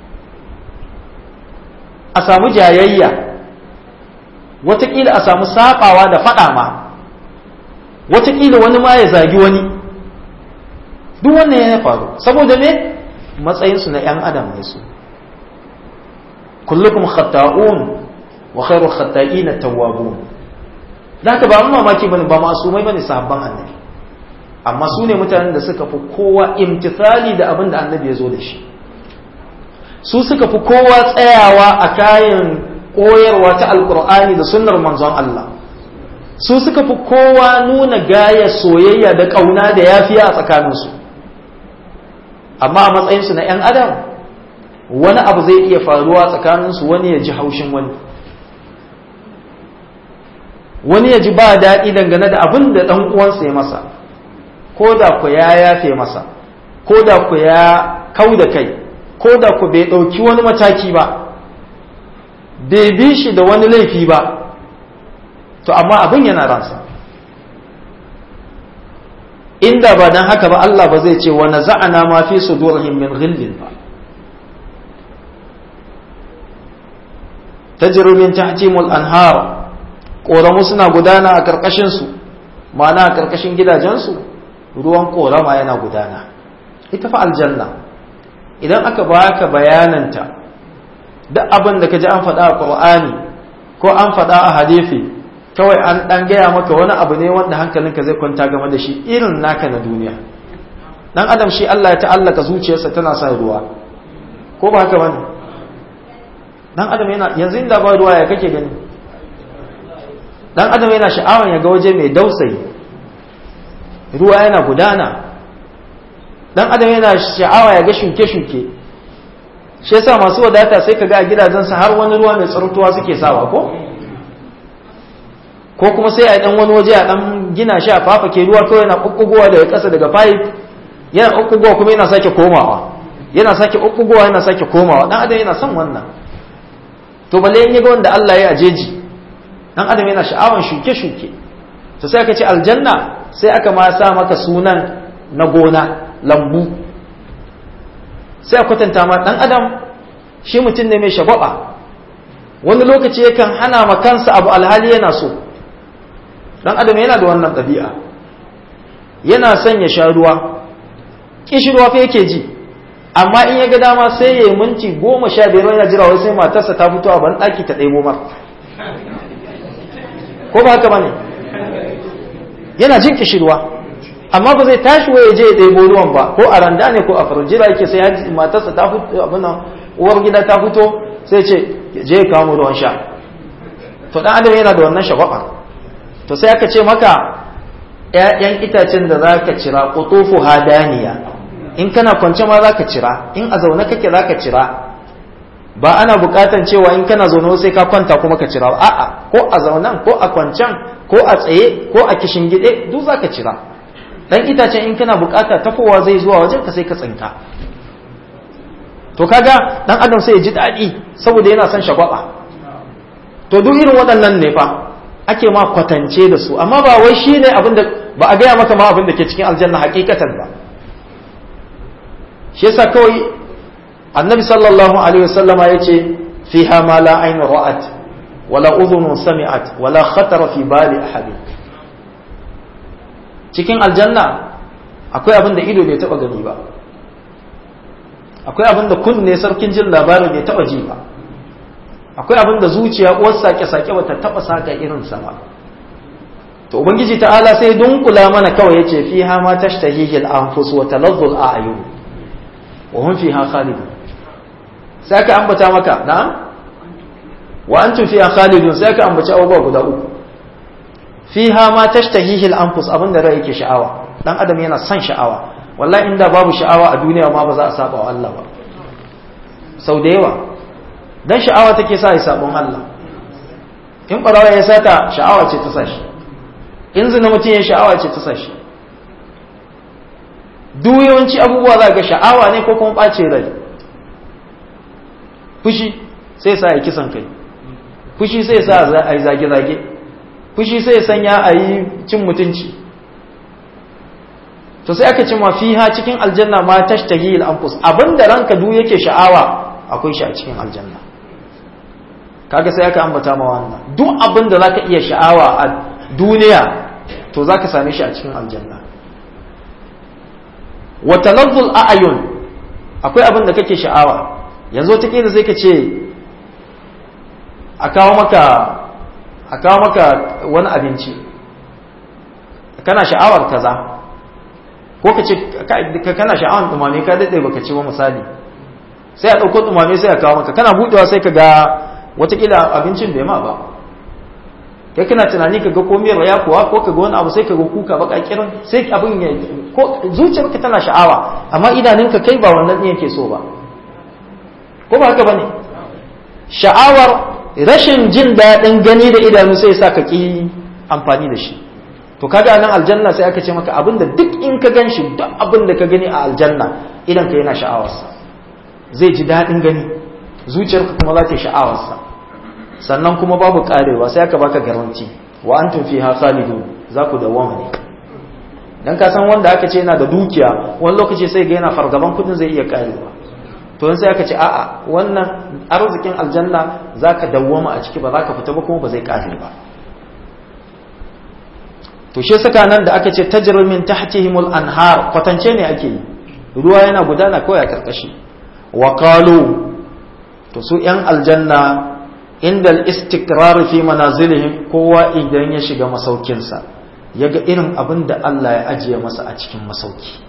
a samu jayayya watakila a samu sabawa da faɗa ma watakila wani ma ya zagi wani duk wannan ya faru saboda me matsayinsu na 'yan adam ne su kullukum khata'un wa khairu khata'ina tawwabun da haka ba mamaki bane ba masumai bane sahabban annabi amma su ne mutanen da suka fi kowa imtithali da abin da annabi ya zo da shi su suka fi kowa tsayawa a kayan koyarwa ta alkur'ani da sunnar manzon Allah su suka fi kowa nuna gaya soyayya da ƙauna da yafiya a tsakaninsu amma a matsayinsu na 'yan adam wani abu zai iya faruwa tsakaninsu wani ya ji haushin wani wani ya ji ba daɗi dangane da abin da ɗan uwansa ya masa ko da ku ya yafe masa ko da ku ya kau da kai ko da ku bai ɗauki wani mataki ba bai bi shi da wani laifi ba to amma abin yana ransa inda ba don haka ba Allah ba zai ce wa naza'ana ma fi sudurihim min ghillin ba tajri min tahtimul anhar koramu suna gudana a karkashin su ma'ana a karkashin gidajensu ruwan korama yana gudana ita fa aljanna idan aka baka bayananta duk abin da ka ji an faɗa a ƙur'ani ko an faɗa a hadisi kawai an ɗan gaya maka wani abu ne wanda hankalinka zai kwanta game da shi irin naka na duniya dan adam shi Allah ya ta'allaka zuciyarsa tana sa ruwa ko ba haka bane dan adam yana yanzu inda ba ruwa ya kake gani dan adam yana sha'awan ya ga waje mai dausayi ruwa yana gudana dan adam yana sha'awa ya ga shuke-shuke shi yasa masu wadata sai ka ga a gidajensa har wani ruwa mai tsartuwa suke sawa ko ko kuma sai a dan wani waje a dan gina shi a fafake ruwa kawai yana kukkugowa daga ƙasa daga pipe yana kukkugowa kuma yana sake komawa yana sake kukkugowa yana sake komawa dan adam yana son wannan to balle in yaga wanda Allah ya ajeji dan adam yana sha'awan shuke-shuke to sai aka ce aljanna sai aka ma sa maka sunan na gona lambu sai a kwatanta ma dan adam shi mutum ne mai shagwaba wani lokaci yakan hana ma kansa abu alhali yana so dan adam yana da wannan ɗabi'a yana son ya sha ruwa kishirwa fa yake ji amma in ya ga dama sai ya yi minti goma sha biyar yana jira wai sai matarsa ta fito a ban ɗaki ta ɗebo mar ko ba haka bane yana jin kishirwa amma ba zai tashi waye je ya ɗebo ruwan ba ko a randa ne ko a farjira yake sai matarsa ta fito abin nan uwar gida ta fito sai ce je ya kawo ruwan sha to dan adam yana da wannan shagwaba to sai aka ce maka ƴaƴan itacen da za ka cira qutufu hadaniya in kana kwance ma za ka cira in a zaune kake za ka cira ba ana buƙatan cewa in kana zaune sai ka kwanta kuma ka cira a'a ko a zaunan ko a kwancen ko a tsaye ko a kishin gide duk za ka cira dan itacen in kana buƙata tafowa zai zuwa wajen ka sai ka tsinka to kaga dan adam sai ya ji daɗi saboda yana son shagwaba to duk irin waɗannan ne fa ake ma kwatance da su amma ba wai shi ne abin da ba a gaya maka ma abin da ke cikin aljanna hakikatan ba shi yasa kawai annabi sallallahu alaihi wasallama ya ce fiha ma la ainu ra'at wala udhunun sami'at wala khatara fi bali ahadin cikin aljanna akwai abin da ido bai taba gani ba akwai abin da kunne sarkin jin labarin bai taba ji ba akwai abin da zuciya uwar sake-sake bata taba saka irin sa ba to ubangiji ta'ala sai dunkula mana kawai yace fiha ma tashtahihi al-anfus wa taladdu al-a'yun wa hum fiha khalidun sai ka ambata maka na wa antum fiha khalidun sai ka ambaci abubuwa guda uku fiha ma tashtahihi al-anfus abin da rai yake sha'awa dan adam yana son sha'awa wallahi inda babu sha'awa a duniya ma ba za a saba wa Allah ba sau da yawa dan sha'awa take sa ya sabon Allah in barawa ya sata sha'awa ce ta sashi in zina mutum ya sha'awa ce ta sashi duk yawanci abubuwa za ga sha'awa ne ko kuma ɓace rai fushi sai sa ya kisan kai fushi sai sa a yi zage-zage fushi sai sanya a yi cin mutunci to sai aka ce ma fiha cikin aljanna ma tashtahi al-anfus abinda ranka duk yake sha'awa akwai shi a cikin aljanna kaga sai aka ambata ma wannan duk abinda zaka iya sha'awa a duniya to zaka same shi a cikin aljanna wa talazzul a'yun akwai abinda kake sha'awa yanzu wata kila sai ka ce a kawo maka a kawo maka wani abinci kana sha'awar kaza ko ka ce kana sha'awar dumame ka daɗe baka ci ba misali sai a ɗauko dumame sai a kawo maka kana buɗewa sai ka ga watakila abincin bai ma ba kai kana tunani ka ga ko miyar ya kuwa ko ka ga wani abu sai ka ga kuka baka kirin sai abin ya ko zuciyarka tana sha'awa amma idanunka kai ba wannan ne yake so ba ko ba haka bane sha'awar rashin jin daɗin gani da idanu sai sa ka ƙi amfani da shi to kaga nan aljanna sai aka ce maka abinda duk in ka gan shi duk abinda ka gani a aljanna idan ka yana sha'awarsa zai ji daɗin gani zuciyarka kuma za ta yi sha'awarsa sannan kuma babu ƙarewa sai aka baka garanti wa antum fiha khalidun za ku dawwama ne dan ka san wanda aka ce yana da dukiya wani lokaci sai ga yana fargaban kudin zai iya ƙarewa to sai aka ce a'a wannan arzikin aljanna zaka dawwama a ciki ba za ka fita ba kuma ba zai ƙare ba to shi saka nan da aka ce tajri min tahtihimul anhar kwatance ne ake yi ruwa yana gudana kawai a karkashi wa qalu to su yan aljanna inda al-istikrar fi manazilihim kowa idan ya shiga masaukinsa yaga irin abin da Allah ya ajiye masa a cikin masauki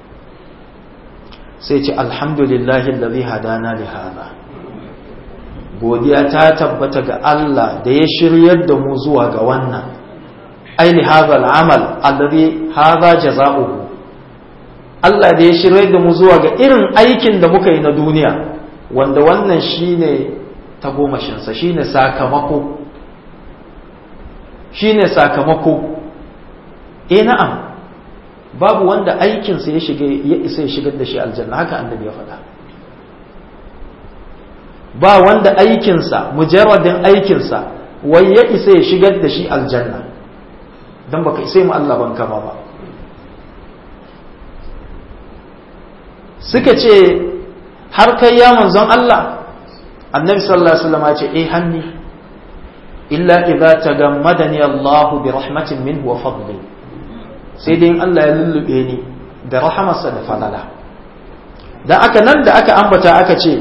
sai ce alhamdulillahi alladhi hadana li hadha godiya ta tabbata ga Allah da ya shiryar da mu zuwa ga wannan aini hadha al'amal alladhi hadha jazaohu Allah da ya shirye da mu zuwa ga irin aikin da muka yi na duniya wanda wannan shine tagomashin sa shine sakamako shine sakamako eh na'am babu wanda aikin sa ya shiga ya isa ya shigar da shi aljanna haka annabi ya faɗa ba wanda aikin sa mujarradin aikin sa wai ya isa ya shigar da shi aljanna don baka isai mu Allah ban kama ba suka ce har kai ya manzon Allah annabi sallallahu alaihi wasallam ya ce eh hanni illa idza tagammadani Allah bi rahmatin minhu wa fadli sai dai Allah ya lullube ni da rahamarsa da falala dan aka nan da aka ambata aka ce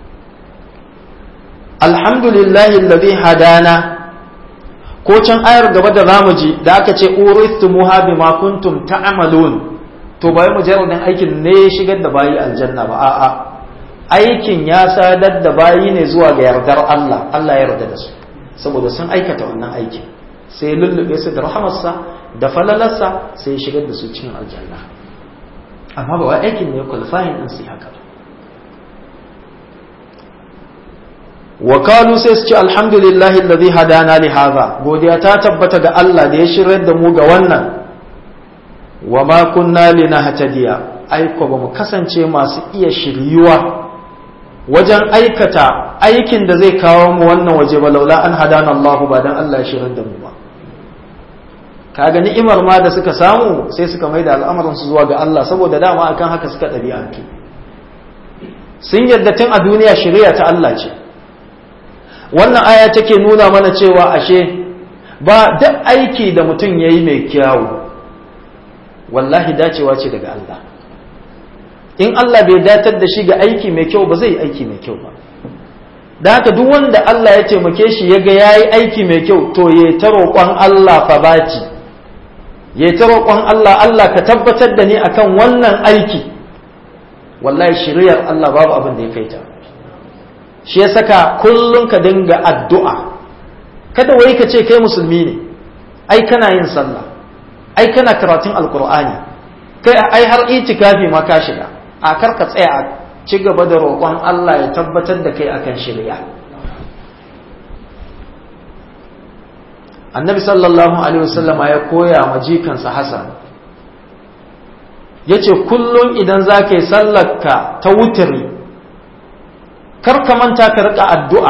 alhamdulillahi alladhi hadana ko can ayar gaba da zamu ji da aka ce urithumuha bima kuntum ta'malun to bai mujarradin aikin ne ya shigar da bayi aljanna ba a'a aikin ya sadar da bayi ne zuwa ga yardar Allah Allah ya yarda da su saboda sun aikata wannan aikin sai lullube su da rahamarsa da falalarsa sai ya shigar da su cikin aljanna amma ba wai aikin ne qualifying din su haka ba wa kalu sai su ce alhamdulillahi alladhi hadana li hadha godiya ta tabbata ga Allah da ya shirar da mu ga wannan wa ma kunna linahtadiya aiko ba mu kasance masu iya shiryuwa wajen aikata aikin da zai kawo mu wannan waje ba laula an hadana Allah ba dan Allah ya shirar da mu ba kaga ni'imar ma da suka samu sai suka maida al'amuran su zuwa ga Allah saboda dama akan haka suka ɗabi'antu sun yadda tun a duniya shari'a ta Allah ce wannan aya take nuna mana cewa ashe ba duk aiki da mutum ya yi mai kyawu wallahi dacewa ce daga Allah in Allah bai datar da shi ga aiki mai kyau ba zai yi aiki mai kyau ba da haka duk wanda Allah ya taimake shi ya ga ya yi aiki mai kyau to ya ta roƙon Allah fa baci ya ta roƙon Allah Allah ka tabbatar da ni akan wannan aiki wallahi shiriyar Allah babu abin da ya kai ta shi ya saka kullum ka dinga addu'a kada wai ka ce kai musulmi ne ai kana yin sallah ai kana karatun alkur'ani kai ai har itikafi ma ka shiga a kar ka tsaya a ci gaba da roƙon Allah ya tabbatar da kai akan shirya annabi sallallahu alaihi wasallama ya koya ma jikansa hasan ya ce kullum idan za ka yi sallarka ta wutiri kar ka manta ka riƙa addu'a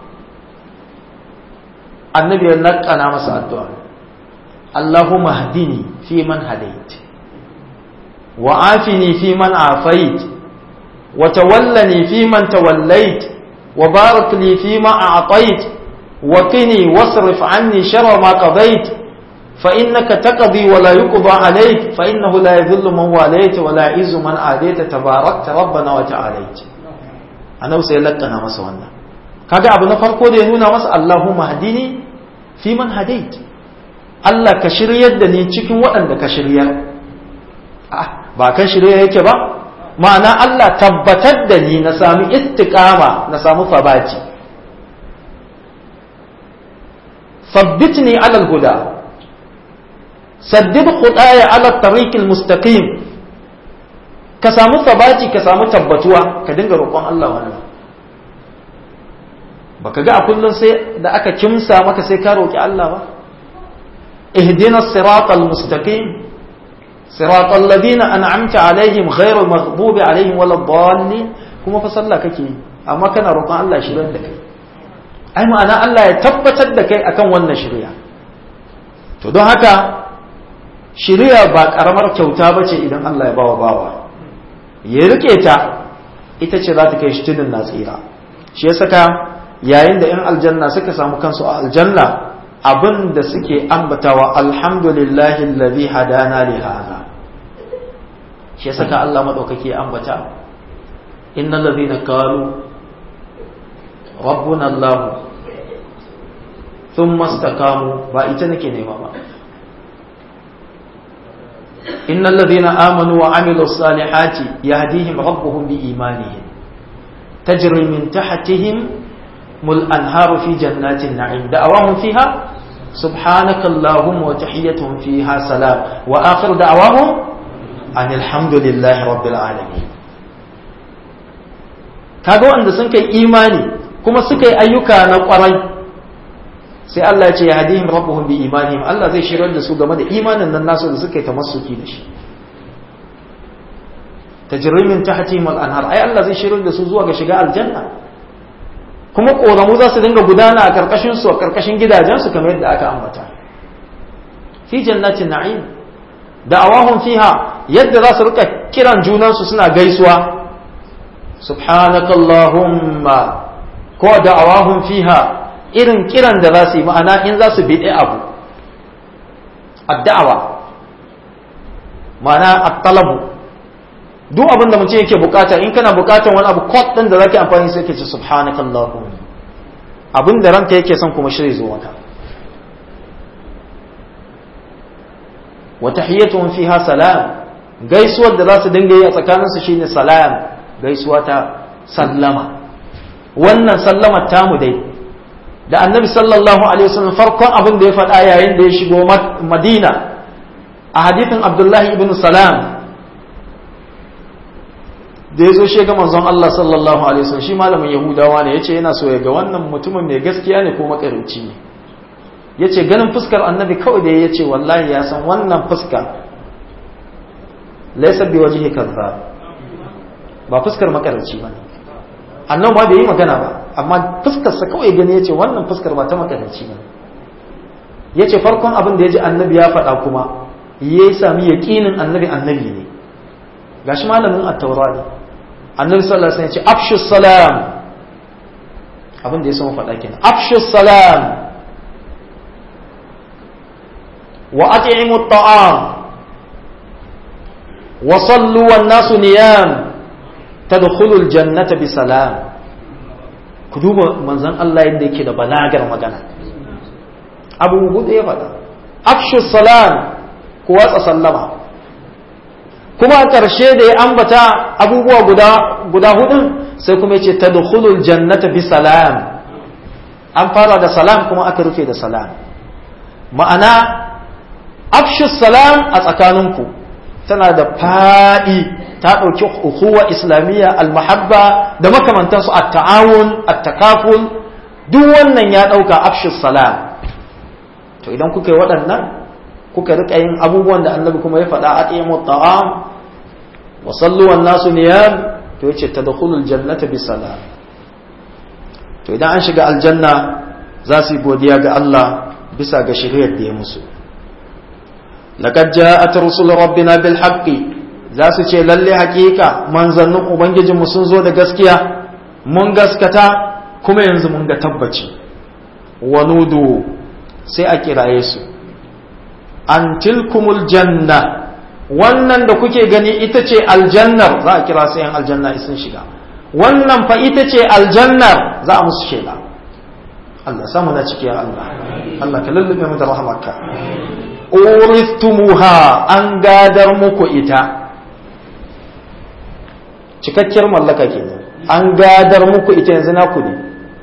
annabi ya naƙana masa addu'a Allahumma hadini fi man hadait wa afini fi man afait wa tawallani fi man tawallait wa barak li fi ma a'tait wa qini wasrif anni sharra ma qadait فإنك تقضي ولا يقضى عليك فإنه لا يذل من واليت ولا يعز من عاديت تباركت ربنا وتعاليت أنا سيلقنا masa wannan kaga abu na farko da ya nuna masa Allahumma hadini fi man hadait Allah ka shiryar da ni cikin waɗanda ka shiryar ba kan shirya yake ba ma'ana Allah tabbatar da ni na sami istiqama na samu fabati sabbitni alal huda saddid khudaya ala tariqil mustaqim ka samu sabati ka samu tabbatuwa ka dinga roƙon Allah wannan baka ga a kullum sai da aka kimsa maka sai ka roki Allah ba ihdina siratal mustaqim siratal ladina an'amta alaihim ghayril maghdubi alaihim waladdallin kuma fa sallah kake yi amma kana roƙon Allah shiryar da kai ai ma'ana Allah ya tabbatar da kai akan wannan shirya to don haka shirya ba karamar kyauta bace idan Allah ya bawa bawa ya rike ta ita ce za ta kai shi tudun na tsira shi ya saka yayin da 'yan aljanna suka samu kansu a aljanna abin da suke ambatawa alhamdulillahi alladhi hadana li hadha shi ya saka Allah madaukake ambata innal ladhina qalu rabbuna Allah thumma istaqamu ba ita nake nema ba إن الذين آمنوا وعملوا الصالحات يهديهم ربهم بإيمانهم تجري من تحتهم الأنهار في جنات النعيم دعواهم فيها سبحانك اللهم وتحيتهم فيها سلام وآخر دعواهم أن الحمد لله رب العالمين kaga wanda sun kai imani kuma suka yi ayyuka na kwarai sai Allah ya ce ya hadihim rabbuhum bi imanihim Allah zai shirar da su game da imanin nan nasu da suka yi tamassuki da shi tajrimin tahtihim al-anhar ai Allah zai shirar da su zuwa ga shiga aljanna kuma koramu za su dinga gudana a karkashin su a karkashin gidajen su kamar yadda aka ambata fi jannatin na'im da'awahum fiha yadda za su rika kiran junan su suna gaisuwa subhanakallahumma ko da'awahum fiha irin kiran da za su yi ma'ana in za su biɗe abu addawa ma'ana attalabu duk abin da mutum yake bukata in kana bukatar wani abu kod ɗin da zaka amfani sai ke ce subhanakallahu abin da ranka yake son kuma shirya zo maka wa tahiyyatuhum fiha salam gaisuwar da za su dinga yi a tsakaninsu shine salam gaisuwa ta sallama wannan sallamar tamu dai da annabi sallallahu alaihi wasallam farkon abin da ya faɗa yayin da ya shigo madina a hadithin abdullahi ibn salam da ya zo shiga manzon Allah sallallahu alaihi wasallam shi malamin yahudawa ne yace yana so ya ga wannan mutumin mai gaskiya ne ko makarinci ne yace ganin fuskar annabi kawai da yace wallahi ya san wannan fuska laysa bi wajhi kazzab ba fuskar makarinci bane annan ma bai yi magana ba amma fuskarsa kawai gani ya ce wannan fuskar ba ta makaranci ne ya ce farkon abin da ya ji annabi ya faɗa kuma ya sami yaƙinin annabi annabi ne gashi malamin attaura ne annabi sallallahu alaihi wasallam ya ce afshu salam abin da ya sama faɗa kenan afshu salam wa at'imu at-ta'am wa sallu wan nasu niyam tadkhulul jannata bi salam ku duba manzon Allah yadda yake da balagar magana abu hudu ya faɗa afshu salam ku watsa sallama kuma a ƙarshe da ya ambata abubuwa guda guda hudun sai kuma yace tadkhulul jannata bi salam an fara da salam kuma aka rufe da salam ma'ana afshu salam a tsakaninku tana da faɗi ta ɗauki ukuwa islamiyya almahabba da makamantansu a ta'awun a takaful duk wannan ya ɗauka afshis salam to idan kuka yi waɗannan kuka riƙa yin abubuwan da annabi kuma ya faɗa a ɗaya ta'am wa salluwan nasu niyam to yace tadkhulul jannata bi salam to idan an shiga aljanna za su yi godiya ga Allah bisa ga shiriyar da ya musu laqad ja'at rusul rabbina bil haqqi za su ce lalle hakika manzannin ubangijinmu sun zo da gaskiya mun gaskata kuma yanzu mun ga tabbaci wanudu sai a kiraye su an tilkumul janna wannan da kuke gani ita ce aljannar za a kira su yan aljanna sun shiga wannan fa ita ce aljannar za a musu shaida Allah samu na ciki ya Allah Allah ka lullube mu da rahmarka uristumuha an gadar muku ita cikakkiyar mallaka kenan an gadar muku ita yanzu naku ne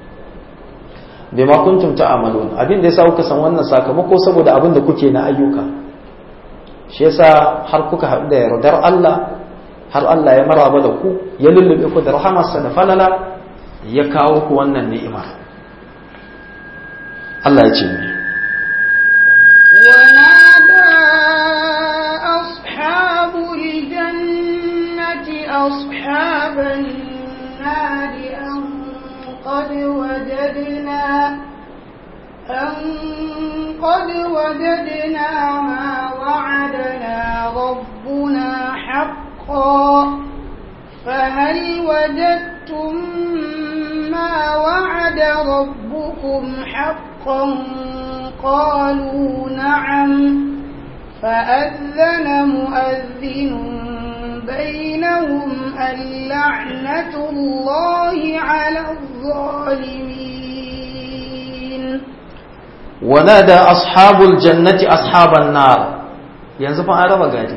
bima kuntum ta'malun abin da yasa kuka san wannan sakamako saboda abin da kuke na ayyuka shi yasa har kuka haɗu da yardar Allah har Allah ya maraba da ku ya lullube ku da rahamarsa da falala ya kawo ku wannan ni'ima Allah ya ce mai ونادى أصحاب الجنة أصحاب النار أن قد وجدنا أن قد وجدنا ما وعدنا ربنا حقا فهل وجدتم ما وعد ربكم حقا قالوا نعم فأذن مؤذن بينهم اللعنة الله على الظالمين ونادى أصحاب الجنة أصحاب النار yanzu fa an raba gadi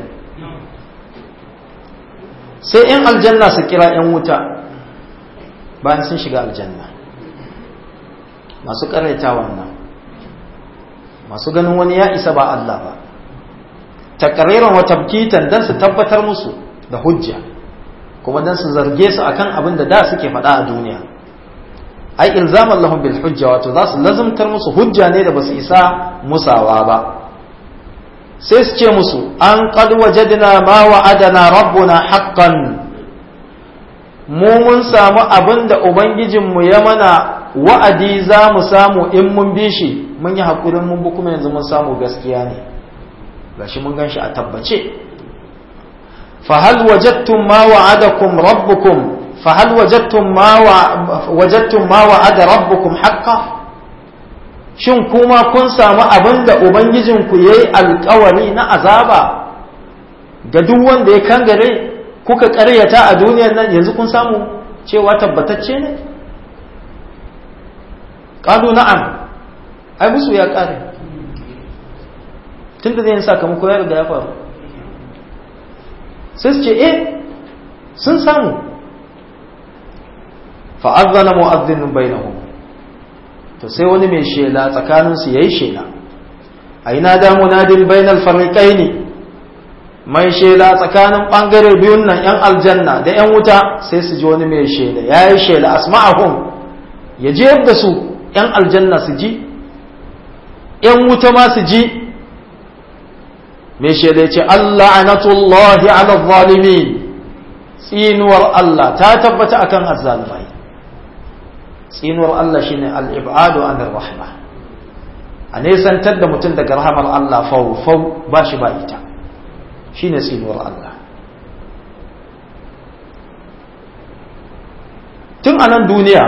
sai ‘yan aljanna su kira ‘yan wuta bayan sun shiga aljanna masu ƙaraita wannan masu ganin wani ya isa ba Allah ba takariran wa tabkitan don su tabbatar musu da hujja kuma don su zarge su akan abin da da suke faɗa a duniya ai ilzaman lahum bil hujja wato za su lazumtar musu hujja ne da basu isa musawa ba sai su ce musu an qad wajadna ma wa'adana rabbuna haqqan mu mun samu abin da ubangijinmu ya mana wa'adi za mu samu in mun bi shi mun yi haƙurin mun bi kuma yanzu mun samu gaskiya ne gashi mun gan shi a tabbace fahal wajattum ma wa'adakum rabbukum fahal wajattum ma wajattum ma wa'ada rabbukum haqqan shin kuma kun samu abin da ubangijinku yayi alƙawari na azaba ga duk wanda ya kangare kuka ƙaryata a duniyar nan yanzu kun samu cewa tabbatacce ne ƙalu na'am ai musu ya ƙare tun da zai sakamako ya riga ya faru sai su ce eh sun samu fa'azzana mu'azzinin bainahum to sai wani mai shela tsakaninsu ya yi shela a yi na damu nadin bainal fariƙai ne mai shela tsakanin ɓangare biyun nan ‘yan aljanna da ‘yan wuta sai su ji wani mai shela ya yi shela asma'ahum ya je da su ‘yan aljanna su ji ‘yan wuta ma su ji mai shela ce Allah anatullahi ala zalimi tsinuwar Allah ta tabbata akan azzalumai tsinuwar Allah shine al-ibadu an rahma a nesantar da mutum daga rahamar Allah fau fau ba shi ba ita shine tsinuwar Allah tun a nan duniya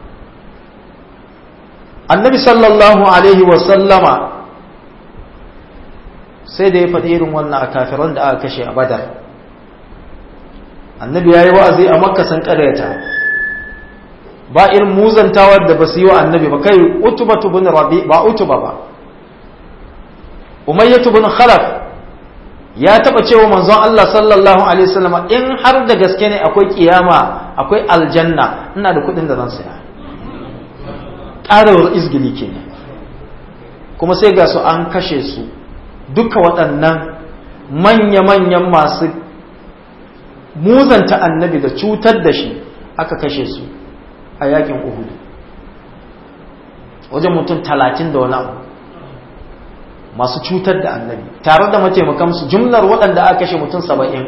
annabi sallallahu alaihi wasallama sai da ya faɗi irin wannan a kafiran da aka kashe a badar annabi ya yi wa'azi a makka san ƙaryata ba irin muzantawar da ba su yi wa annabi ba kai utuba bin rabi ba utuba ba umayyatu bin khalaf ya taba cewa manzon Allah sallallahu alaihi wasallam in har da gaske ne akwai kiyama akwai aljanna ina da kuɗin da zan saya ƙarawar izgili kenan kuma sai ga su an kashe su duka waɗannan manya-manyan masu muzanta annabi da cutar da shi aka kashe su a yakin uhudu wajen mutum talatin da wani abu masu cutar da annabi tare da mataimakansu jumlar waɗanda aka kashe mutum saba'in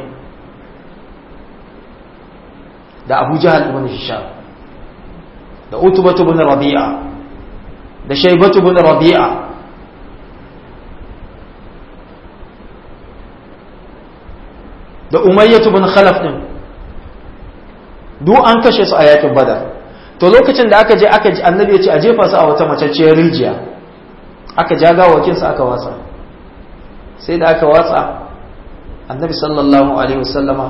da abu jahal ibn hisham da utubatu ibn rabi'a da shaibatu ibn rabi'a da umayyatu ibn khalaf din duk an kashe su a yakin badar to lokacin da aka je aka ji annabi ya ce a jefa su a wata macacciyar rijiya aka ja gawakin su aka watsa sai da aka watsa annabi sallallahu alaihi wasallama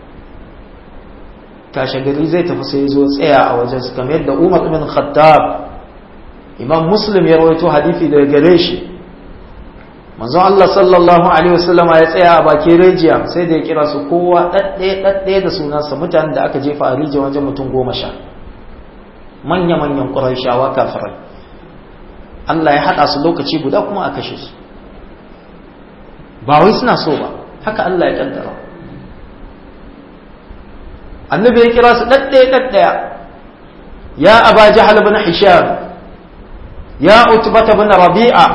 kashe gari zai tafi sai zo tsaya a wajen su kamar yadda Umar ibn Khattab Imam Muslim ya rawaito hadisi daga gare shi manzon Allah sallallahu alaihi wasallama ya tsaya a bakin rijiya sai da ya kira su kowa daddaye daddaye da sunansa mutanen da aka jefa a rijiya wajen mutum goma sha manya-manyan ƙuraishawa kafirai Allah ya haɗa su lokaci guda kuma a kashe su ba wai suna so ba haka Allah ya ƙaddara annabi ya kira su ɗaɗɗaya ɗaɗɗaya ya aba jahal bin hisham ya utbata bin rabi'a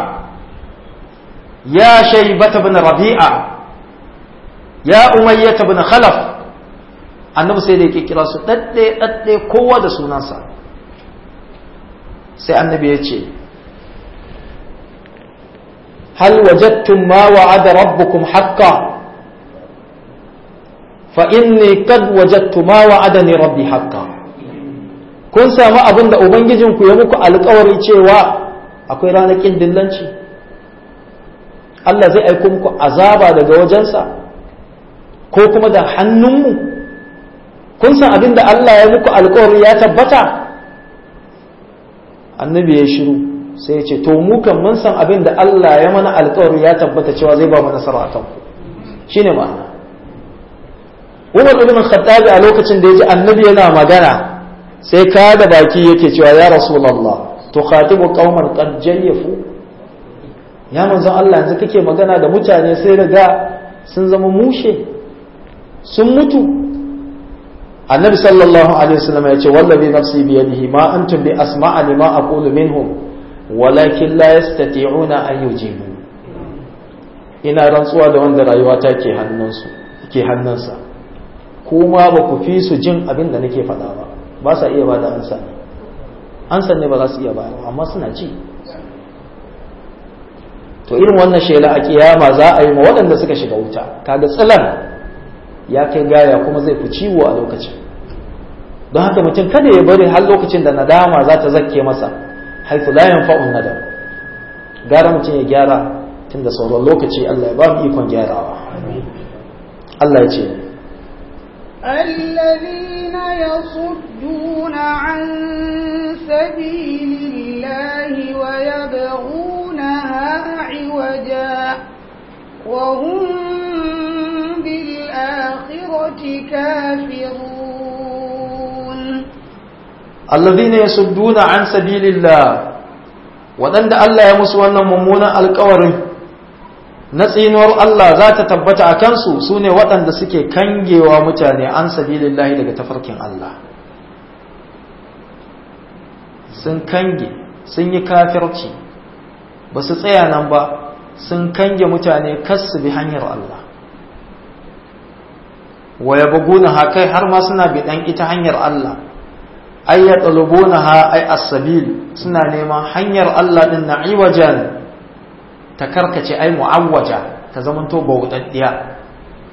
ya shaybata bin rabi'a ya umayyata bin khalaf annabi sai da yake kira su dadde dadde kowa da sunansa sai annabi ya ce hal wajadtum ma wa'ada rabbukum haqqan fa inni qad wajadtu ma wa'adani rabbi haqqan kun samu abin da ubangijinku ya muku alkawari cewa akwai ranakin dillanci Allah zai aiko muku azaba daga wajensa ko kuma da hannunmu kun san abin da Allah ya muku alkawari ya tabbata annabi ya shiru sai ya ce to mu kan mun san abin da Allah ya mana alkawari ya tabbata cewa zai ba mu nasara a kanku shine ma'ana Umar ibn Khattab a lokacin da ya ji annabi yana magana sai ka da baki yake cewa ya Rasulullah tukhatibu qauman qad jayyafu ya manzon Allah yanzu kake magana da mutane sai riga sun zama mushe sun mutu annabi sallallahu alaihi wasallam ya ce wallazi nafsi bi yadihi ma antum bi asma'a lima aqulu minhum walakin la yastati'una an yujibu ina rantsuwa da wanda rayuwa ta ke hannunsu ke hannunsa kuma ba ku fi su jin abin da nake faɗa ba ba sa iya bada ansa ne ansa ne ba za su iya bayar amma suna ji to irin wannan shela a kiyama za a yi ma waɗanda suka shiga wuta kaga tsilan ya kai gaya kuma zai fi ciwo a lokacin don haka mutum kada ya bari har lokacin da nadama za ta zakke masa haifu la yanfa'un nadam gara mutum ya gyara tun da sauran lokaci Allah ya ba mu ikon gyarawa Allah ya ce الذين يصدون عن سبيل الله ويبغونها عوجا وهم بالآخرة كافرون الذين يصدون عن سبيل الله waɗanda Allah ya musu wannan mummunan alkawarin na tsinuwar Allah za ta tabbata a kansu su ne waɗanda suke kangewa mutane an sabilillahi daga tafarkin Allah sun kange sun yi kafirci ba su tsaya nan ba sun kange mutane su bi hanyar Allah waya buguna hakai har ma suna biɗan ita hanyar Allah ay ya ha ay as-sabil suna neman hanyar Allah din na iwajan ta karkace ai mu'awwaja ta zamanto bauɗaɗɗiya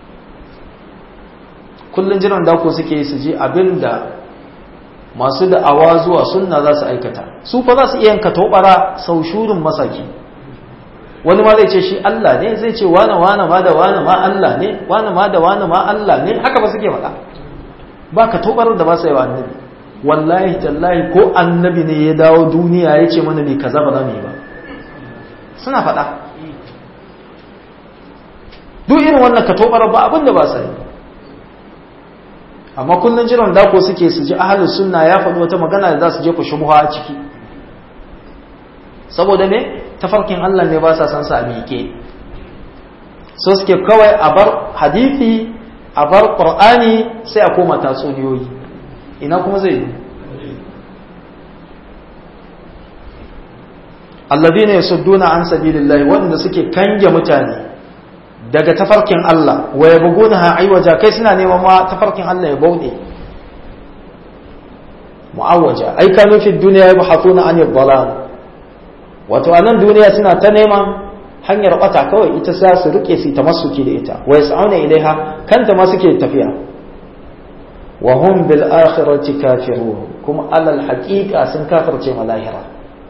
kullun jiran dako suke su ji abinda masu da'awa zuwa sunna za su aikata su fa za su iya yanka tobara sau shurin masaki wani ma zai ce shi Allah ne zai ce wane wane ma da wane ma Allah ne wane ma da wane ma Allah ne haka ba suke faɗa ba ka tobarar da ba su yi wa annabi wallahi tallahi ko annabi ne ya dawo duniya ya ce mana mai kaza ba za mu yi ba suna faɗa duk irin wannan ka tobarar ba abin da ba su yi amma kullun jiran dako suke su ji ahlus sunna ya faɗi wata magana da za su je ku shubha a ciki saboda me tafarkin Allah ne ba sa san sa a miƙe so suke kawai a bar hadisi a bar qur'ani sai a koma tatsuniyoyi ina kuma zai yi alladhina yasudduna an sabilillahi waɗanda suke kange mutane daga tafarkin Allah wa yabghunaha aywaja kai suna neman ma tafarkin Allah ya bauɗe mu'awwaja ai kanu fi dunya yabhathuna an ad-dalal wato a nan duniya suna ta neman hanyar bata kawai ita za su rike su ta masuki da ita wa yas'auna ilaiha kanta ma suke tafiya wa hum bil akhirati kafirun kuma alal haqiqa sun kafirce ma lahira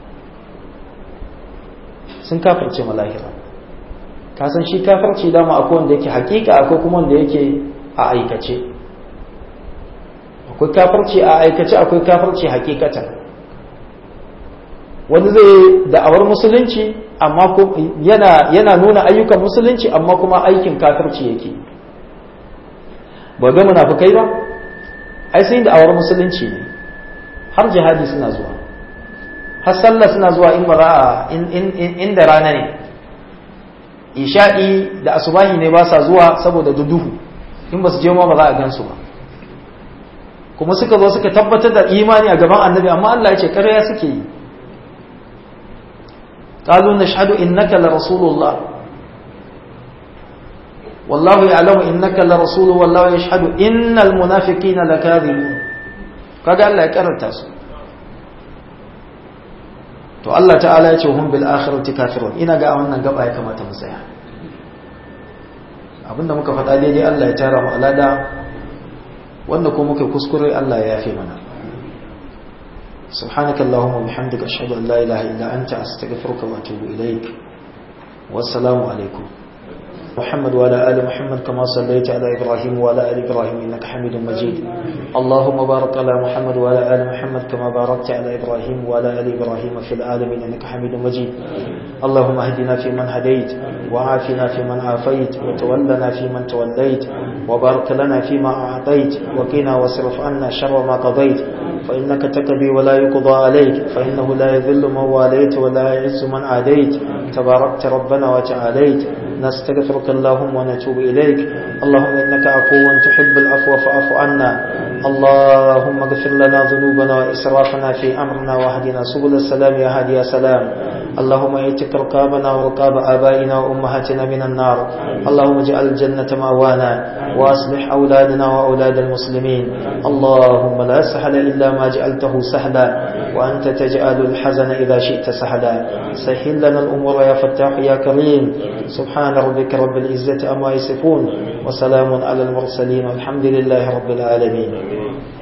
sun kafirce ma lahira ka san shi kafirci dama akwai wanda yake haqiqa akwai kuma wanda yake a aikace akwai kafirci a aikace akwai kafirci haqiqatan wani zai da'awar musulunci amma yana yana nuna ayyukan musulunci amma kuma aikin kafirci yake ba ga munafikai ba ai sai da'awar musulunci ne har jihadi suna zuwa har sallah suna zuwa in bara inda rana ne isha'i da asubahi ne ba sa zuwa saboda duhu in ba su je ma ba za a gansu ba kuma suka zo suka tabbatar da imani a gaban annabi amma Allah ya ce ƙarya suke yi qalu nashhadu innaka la rasulullah wallahu ya'lamu innaka la rasuluhu wallahu yashhadu innal munafiqina lakadhibun kaga Allah ya karanta su to Allah ta'ala ya ce hum bil akhirati kafirun ina ga wannan gaba ya kamata mu tsaya abinda muka faɗa daidai Allah ya tara mu alada wanda ko muka kuskure Allah ya yafe mana سبحانك اللهم وبحمدك أشهد أن لا إله إلا أنت أستغفرك وأتوب إليك والسلام عليكم محمد وعلى آل محمد كما صليت على إبراهيم وعلى آل إبراهيم إنك حميد مجيد اللهم بارك على محمد وعلى آل محمد كما باركت على إبراهيم وعلى آل إبراهيم في العالمين إنك حميد مجيد اللهم اهدنا فيمن هديت وعافنا فيمن عافيت وتولنا فيمن توليت وبارك لنا فيما أعطيت وقنا واصرف عنا شر ما قضيت فإنك تقضي ولا يقضى عليك فإنه لا يذل من واليت ولا يعز من عاديت تباركت ربنا وتعاليت نستغفرك اللهم ونتوب إليك اللهم إنك عفو تحب العفو فاعف عنا اللهم اغفر لنا ذنوبنا وإسرافنا في أمرنا واهدنا سبل السلام يا هادي يا سلام اللهم ايتك رقابنا ورقاب آبائنا وأمهاتنا من النار اللهم اجعل الجنة مأوانا وأصلح أولادنا وأولاد المسلمين اللهم لا سهل إلا ما جعلته سهلا وأنت تجعل الحزن إذا شئت سهلا سهل لنا الأمور يا فتاح يا كريم سبحان ربك رب العزة أما يصفون وسلام على المرسلين والحمد لله رب العالمين